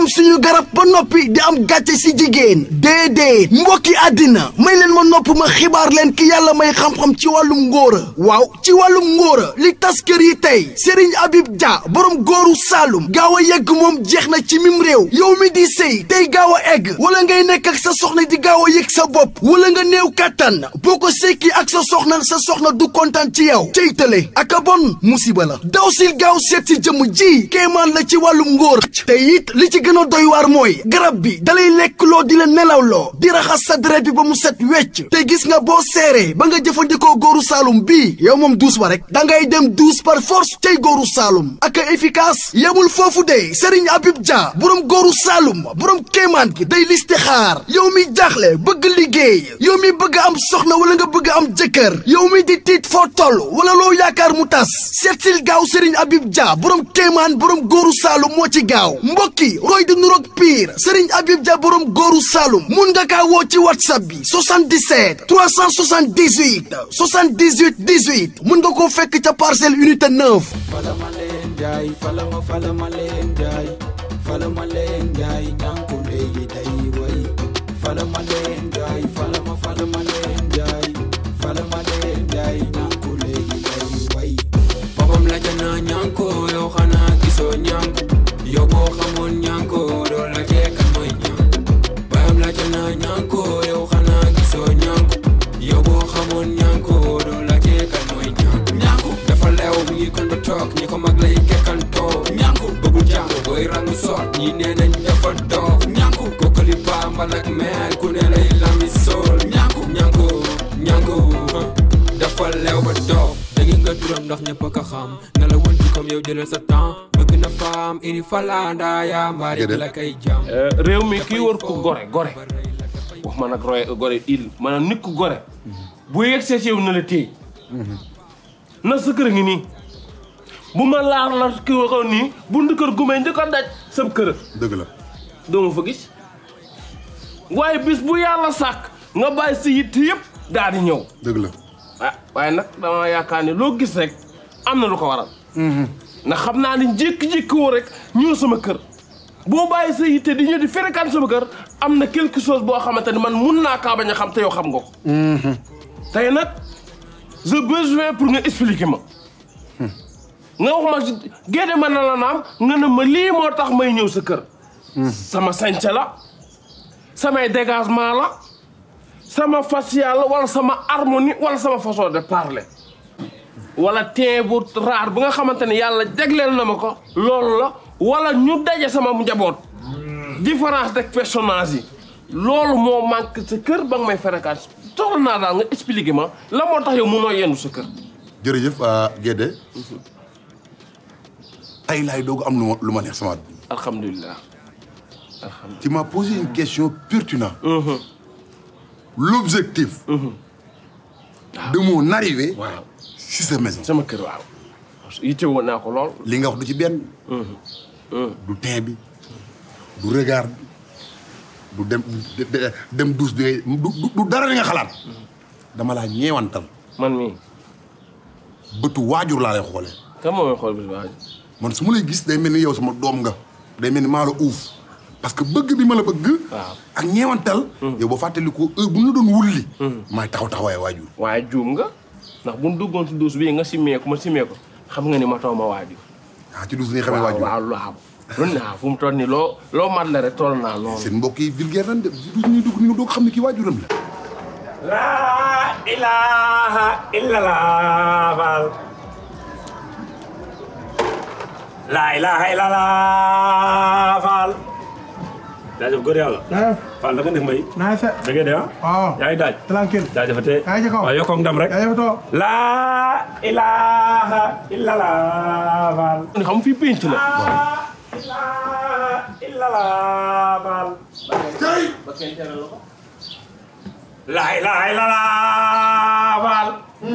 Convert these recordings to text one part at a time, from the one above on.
suñu garab ba noppi di am gàcce si jigéen déedéet mbokki àddina may leen ma nopp ma xibaar leen ki yàlla may xam-xam ci wàllum ngóora waaw ci wàllum ngóora li tas kër yi tey Serigne Habib Dia borom góoru Saalum gaaw a yegg moom jeex na ci mim réew yow mi di sëy tey gaaw a egg wala ngay nekk ak sa soxna di gaaw a yëg sa bopp wala nga néew kàttan boo ko sekki ak sa soxna sa soxna du kontaan ci yow cey tële ak a bon musiba la daw sil gaaw seet si jëmm ji kéemaan la ci wàllum ngóor te it li ci gën a doy waar mooy garab bi dalay lekk loo di la nelaw loo di raxas sa deret bi ba mu set wecc te gis nga boo seeree ba nga jëfandikoo góoru Saalum bii yow moom duus ba rek da ngay dem duus par force tey góoru Saalum ak a efficace yemul foofu de Serigne Habib Dia borom góoru Saalum borom kéemaan gi day listixaar yow mi jaaxle bëgg liggéey yow mi bëgg am soxna wala nga bëgg am jëkkër yow mi di tiit foo toll wala loo yaakaar mu tas seetsil gaaw Serigne Habib Dia borom kéemaan borom góoru Saalum moo ci gaaw mbokki roy di nuroog pire Serigne Habib Dia borom góoru Saalum mun nga kaa woo ci whatsapp bi 77 378 78 18 mun nga koo fekk ca parcelle unité 9. fala ma leen jaay fala ma fala ma leen jaay fala ma leen jaay ñànku léegi day way fala ma leen jaay fala ma fala ma leen jaay fala ma leen jaay ñànku léegi day way boppam la jana ñànko yow xanaa gisoo ñànku yow boo xamoon ñànko doo la jeekan mooy ñànku bayam la jana ñànko yow xanaa gisoo ñànku yow boo xamoon ñànko doo la jeekan mooy ñànku ñànku dafa leew mi ngi kon ba toog ñi ko mag lay kekkantoo ñànku bëggul jàng booy rangu soot ñi nee nañ dafa doof ñànku kokkali bambal ak meer ku ne lay lami sool ñànku ñànku ñànku dafa leew ba doof da ngeen nga turam ndax ñëpp a ko xam na la won ci comme yow jëlal sa temps bëgg na faam ini falanda yaa mbaari bi la kay jam réew mi kii war ko gore gore wax ma nag roy gore il maanaam nit ku gore bu yegsee ci yow na la téye na sa kër ngi nii bu ma laar la ki waxoon nii buntu kër gu may njëkk a daj sa kër dëgg la doo ma fa gis waaye bis bu yàlla sàkk nga bàyyi si yitt yëpp daal di ñëw dëgg la ah waaye nag dama yaakaar ne loo gis rek am na lu ko waral ndax xam naa ne jékki-jékki woo rek ñëw sama kër boo bàyyi sa yitte di ñëw di fréquente sama kër am na quelque chose boo xamante ni man mun naa kaa bañ a xam te yow xam nga ko tey nag j'ai besoin pour nga expliquer ma nga wax ma génne ma na la naam nga ne ma lii moo tax may ñëw sa kër sama sañse la samay dégagement la sama facial wala sama harmonie wala sama façon de parler wala tee bu raar bu nga xamante ne yàlla jagleel na ma ko loolu la wala ñu daje sama njaboot différence de personnage yi loolu moo manque sa kër ba nga may fréquence soxla naa daal nga expliquer ma la moo tax yow munoo yendu sa kër jërëjëf Guédé tey laay doog am lu ma lu ma neex sama àdduna alhamdulilah tu m'as posé une question pertinente l'objectif de mon arrivée si sa maison sama kër waaw yitte woon naa ko lool li nga wax du ci benn du teint bi du regard bi du dem dem douche bi ngay du du dara li nga xalaat dama laa ñeewantal man mii bëtu waajur laa lay xoolee kan moo may xool bis waaj man su ma lay gis day mel ni yow sama doom nga day mel ni maa la uuf parce que bëgg bi ma la bëgg waaw ak ñeewantal yow ba fàttali ko heure bu ñu doon wulli maay taxaw taxawaay waajur waaye juum nga ndax bu ñu duggoon si duus bii nga simmee ko ma simmee ko xam nga ni ma taw ma waajur ah ci douche ni xamee waaw waajur waaw waaw lu naa fu mu toll nii loo loo mat la rek toll naa loolu seen mbokk yi vulgaire nan de douche ñuy dugg ñu doog xam ne kii waajuram la laa ilaaha illallah faal laa ilaaha illallah faal jaajëf góor yàlla faal da nga def mbay naa fe da ngay de ah waaw yaa ngi daaj tranquille jaajëfate yaa ngi ci kaw waaw yokkoog ndam rek yaa ngi toog laa ilaaha illallah faal ni xam fii pénc la laa ilaaha illallah faal laa ilaaha illallah faal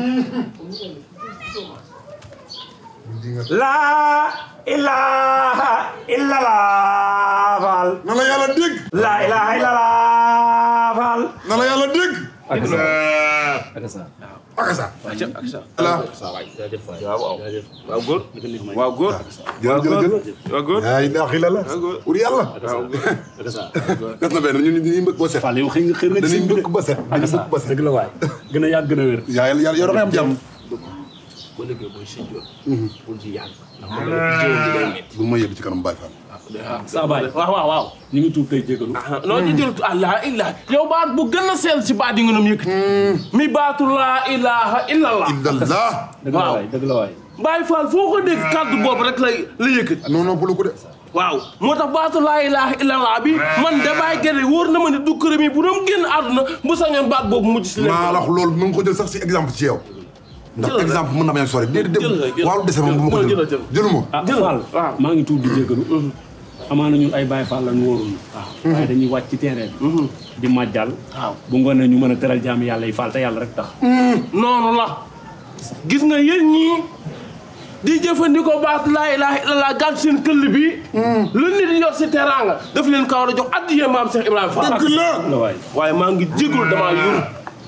laa ilaaha illallah faal na la yàlla dégg laa ilaaha illallah faal na la yàlla dégg ak sa acca acca ala jaajëf waay waaw waaw jaajëf waaw góor naka neex may waaw góor jël jël jël waaw góor yaa ilaha illallah ur yàlla ak sa des na benn ñun ñu mbëkk ba set Fall yow xëy nga xër nga ci dañuy sëñ bi de mbëkk ba set dañuy mbëkk ba set dëgg la waay gën a yàgg gën a wér yaa yàlla yàlla yow da ngay am jàmm ba léegi mooy sëñ Dior pour ci yàgg ndax ma la jiwoon bi day metti bu ma yëg ci kanam Baye Fall saa baay waaw waaw waaw ñu ngi tuub tey jégalu non ñu jël allah illah yow baat bu gën a seel si baat yi nga doon yëkkati mi baatu laa ilaha illallah illallah dëgg la waaw. waay dëgg la waay Baye Fall foo ko dégg kàddu boobu rek lay la yëkkati non non bulu ko de waaw moo tax baatu laa ilaha illallah bi man de Baye Guèye wóor na ma ne du kërëm yi bu doon génn àdduna bu sañoon baat boobu mujj si leen maa la wax loolu mu ngi ko jël sax si exemple ci yow ndax Jëlal rek. exemple mën na bañ a sori déedéet Jëlal rek, déedéet jëlal. waaw dese moom bu ma ko Jëlal, jël jëlal. jëluma ah Jël Fall waaw. maa ngi tuub di jégalu amaana ñun ay Baye Fall lañ wóorul waaw waaye dañuy wàcc ci terrain bi di màjjal waaw bu ngoonee ñu mën a teral jaam yàlla yi Fall te yàlla rek tax noonu la gis nga yéen ñii di jëfandikoo baat laa ilaha illallah gàtt seen këll bi lu nit yor si teraanga daf leen ko war a jox addiyee maam Cheikh Ibrahima Fall dëgg la dëgg la waay waaye maa ngi jégalu damaa yor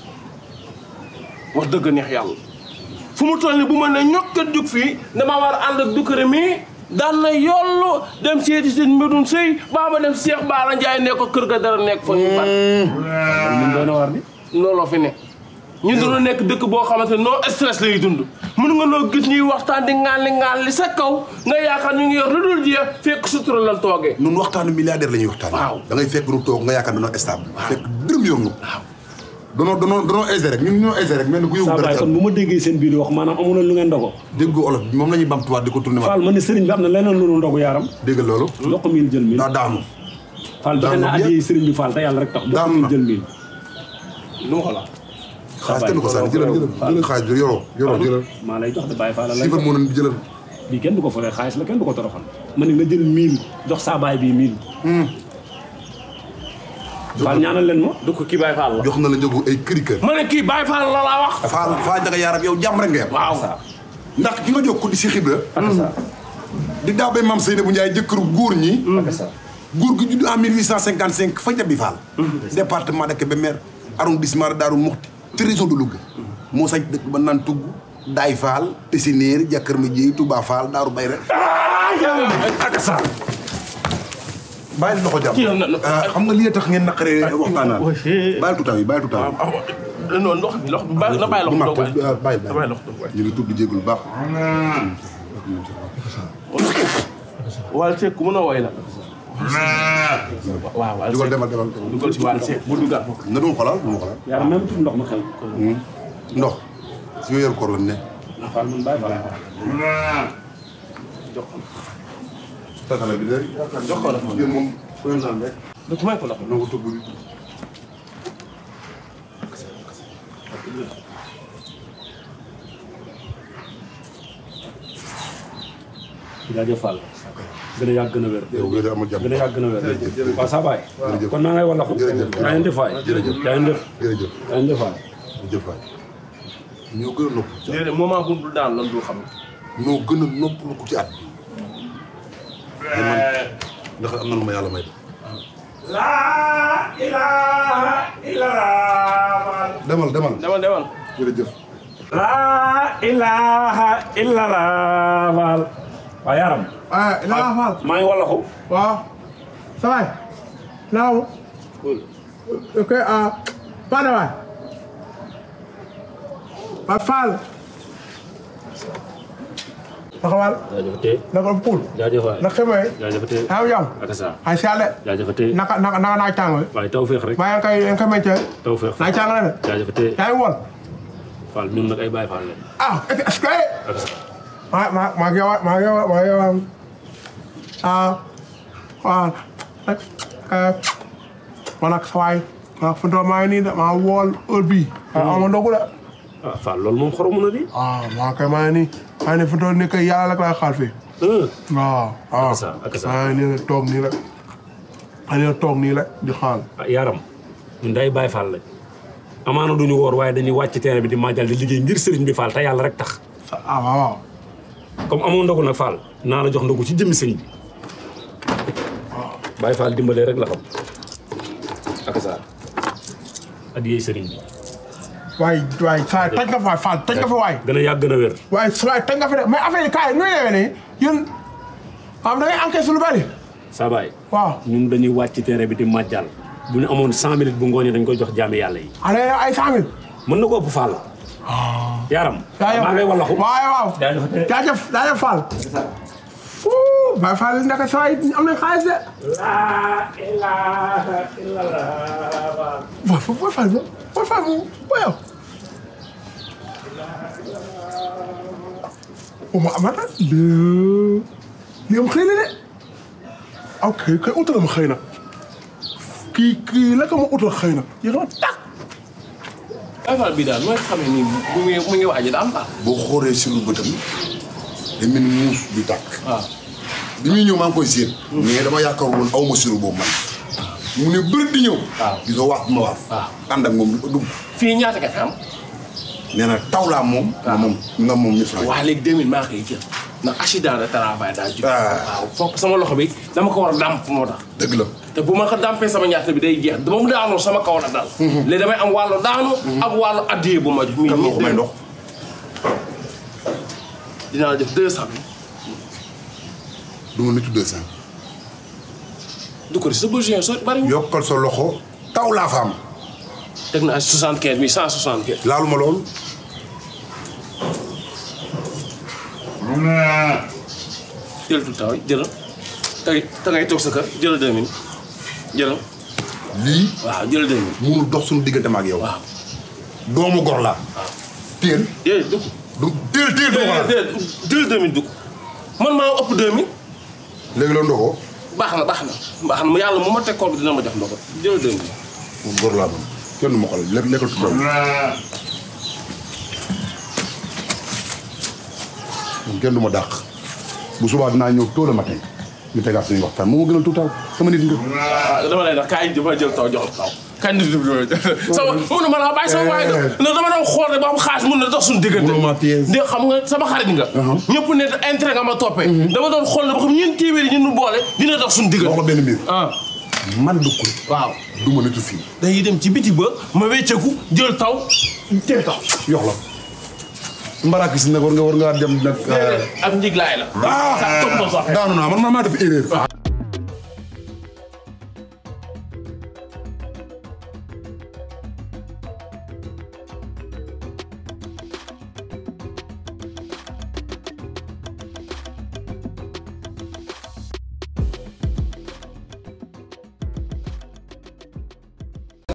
wax dëgg neex yàlla fu mu toll nii bu ma ne ñokkat jug fii damaa war a ànd ak dukkare mi daan na yollu dem seeti seen mbedun sëy baa ma dem Cheikh Baara Ndiaye ne ko kër ga dara nekk fa ñu bat ñun doon na war di looloo fi ne ñu doon nekk dëkk boo xamante ne non stress lay dund mën nga noo gis ñuy waxtaan di ŋaanli ŋaanli sa kaw nga yaakaar ñu ngi yor lu dul jeex fekk sutura lan toogee nun waxtaanu milliardaire la ñuy waxtaan Waaw. da ngay fekk nu toog nga yaakaar danoo stable fekk dërëm yor nu danoo danoo danoo aisé rek ñun ñoo aisé rek mel ni ku yóbbu saa dara baay ci kon bu ma déggee seen biir wax maanaam amu na lu ngeen dogo dégg olof bi moom la ñuy bamtuwaat di ko tourné waat Fall man ne sëriñ bi am na leneen lu nu ndogu yaaram dégg loolu jox ko mil jël mil daa daanu Fall joxe na daanu addiya sëriñ bi Fall te yàlla rek tax jox ko daanu mil na. jël mil lu ma ko la xaalis kenn du ko sànni jëlal jëlal jëlal xaalis bi yoroo yoroo jëlal maa lay jox de Baye Fall la sifar moo nañ jëlal bii kenn du ko foree xaalis la kenn du ko toroxal ma ne nga jël mil jox saa baay bii mil Fall ñaanal leen ma du ko kii Baye Fall la jox na la njëgu ay këri kër ma ne kii Baye Fall la laa wax faal faa njaga yaarab yow jàmm rek nga yam waaw ndax ki nga jox ko di si xibla ak sa di daa bay maam Seynabou Ndiaye jëkkëru góor ñi ak sa góor gi judd en 1855 fa Jabi Fall département de Kébémer arrondissement de Darou Mouhty ci région de Louga moo sañ dëkk ba naan tugg Daay Fall Tessineer Jàkkër ma Jéy Touba Fall Daaru Bayre ak sa bàyyi loxo jàmm Kii yow na- na- ah, xam nga lii tax ngeen naqaree waxtaanaan bàyyi tutaaw yi bàyyi tutaaw yi non ndox mi ndox mi bàyyi na bàyyi loxo bu doog mag waay bàyyi na bàyyi bàyyi loxo doog waay ñu ngi tudd di jégalu baax Waal Seck ku mën a woy la waaw Waal dugal Seck demal demal demal dugal ci Waal Seck bu dugal na duma xolal duma xolal yàlla même tudd ndox ma xew ndox si weeru koor la ne Fall man Baye Fall tatala bi de jox ko la yéen moom fooy naan rek donc may ko loxo na ko tubb bi jaajëf Fall gën a yàgg gën a wér yow nga de amul jàmm gën a yàgg gën a wér waaw saa baay Jërëjëf. kon naa ngay wala ko Jërëjëf. yaa ngi def waay Jërëjëf. yaa ngi def jërëjëf yaa ngi def waay jërëjëf waay ñoo gën a nopp déedéet moment bu dul daan lan du xam ñoo gën a noppalu ko ci at bi te man ndax am na lu ma yàlla may laa ilaha illallah demal demal demal demal jërëjëf laa ilaha illallah Fall waaw yaram ah Ilaa Fall maa ngi wala ko waaw ça va naaw ok ah Fane waay ah Fall naka waal jaajëfate naka Poul jaajëf waay naka xamee jaajëfate yaa ngi jàmm ak sa ay si àlle jaajëfate naka naka naka naaj tàng bi waaye taw féex rek maa ngi koy yaa ngi koy meññee taw féex naaj tàng la de jaajëfate yaa ngi woon Fall ñun nag ay Baye Fall lañ ah est-ce que ak sa maa maa maa ngi yow maa ngi yow maa ngi yow ah waaw nag man nag sa waay man nag fu mu toll maa ngi nii de maa wool heure bii. ah ama ndogu de. ah Fall loolu moom xoromu na di ah maa kay maa ngi nii maa ngi nii fu mu toll nii kay yàlla rek laay xaar fii. waaw waaw Ak sa ak sa maa ngi nii rek toog nii rek maa ngi nii toog nii rek di xaal. ah yaram ñun day Baye Fall lañ amaana duñu woor waaye dañuy wàcc terrain bi di màjjal di liggéey ngir sëriñ bi Fall te yàlla rek tax ah waaw waaw. comme amoo ndogu nag Fall naa la jox ndogu ci jëmmi sëñ bi Baye Fall dimbalee rek la xam ak sa adiyee sëriñ bi waaye waaye saa taj nga fa waay Fall taj nga fa waay. gën a yàgg gën a wér waaye su waay taj nga fa de mais affaire yi kaay nu ñu nii yéen am da ngay encaisse lu bari. saa baay waaw ñun dañuy wàcc ci terrain bi di màjjal bu ñu amoon cent minutes bu ngooñee dañ koy jox jaami yàlla yi allez ay cent mille. mën na ko ëpp Fall yaram jaajëf maa ngay wallaxu waaw waaw. jaajëf jaajëf jaajëf Fall. Ouh Baye Fall naka saa yi am nañ xaalis de. laa ilaaha illallah waaw foofu Baye Fall moom Baye Fall moom booy yow. o ma amata. lii lii am xëy na de. ok kay utal ma xëy na. kii kii la ko ma utal xëy na. yéen a tàkk. Baye Fall bi daal mooy xamee ni mu ngi mu ngi waaj a am daal. boo xoolee si lu bëtam day mel ni muus du tàkk waaw. bi muy ñëw maa ngi koy séen mais dama yaakaar woon aw ma siru boobu man mu ne bëri di ñëw waaw. di ko waaf ma waaf waaw. ànd ak moom dugg fii ñaata nga fi am. nee na taw laa moom nga moom nga moom mille francs waa léegi 2000 maa koy jël ndax accident de travail daa jóg. Ah. waaw foog sama loxo bi dama ko war a dàmp moo tax. dëgg la te bu ma ko dàmpee sama ñaata bi day jeex ba mu daanoo sama kaw la dal. léegi damay am wàllu daanu. ak wàllu addiyee bu ma jox. kan moo ko may ndox dinaa la def 200 bi. du ma nitu deux cent du ko di sa besoin soo bariwul. yokkal sa loxo taw laa fa am teg naa 75 mi 175. laaluma loolu jël tout taw jëlal tey te ngay toog sa kër jëlal 2000 jëlal lii waaw jëlal 2000 munul dox suñu diggante ma ak yow waaw. doomu gor laa téel déedéet dugg. du téel téel doomu laa déedéet jëlal 2000 dugg man maa ëpp 2000 léegi la ndogoo baax na baax na baax na mu yàlla mu ma teg koor bi dina ma jox ndox jëlal 2000. moom gor laa moom kenn du ma xool lekk lekkal tuddam moom kenn du ma dàq bu subaa dinaa ñëw tôt le matin ñu tegaat suñuy waxtaan moo ma gënal tuutaaw sama nit nga ah dama lay def kaay dama jël taw jox taw kaay nit ñi sama mënu ma la bàyyi sama waay nga non dama doon xool rek ba am xaalis mun na dox suñu diggante. Mënoo maa piège. de xam nga sama xarit nga. ñëpp ne intérêt nga ma toppee. dama doon xool ne ba xam ñeent téeméeri ñu nu boole dina dox suñu wax la diggante. benn mbir ah man du kur waaw. du ma nitu fii dañuy dem ci biti ba ma wecceeku jël taw teel taw. yox la mbarakis nag war nga war ngaa dem nag ak njiglaay la. ah sax topp na sax. daanu naa man maa maa def erreur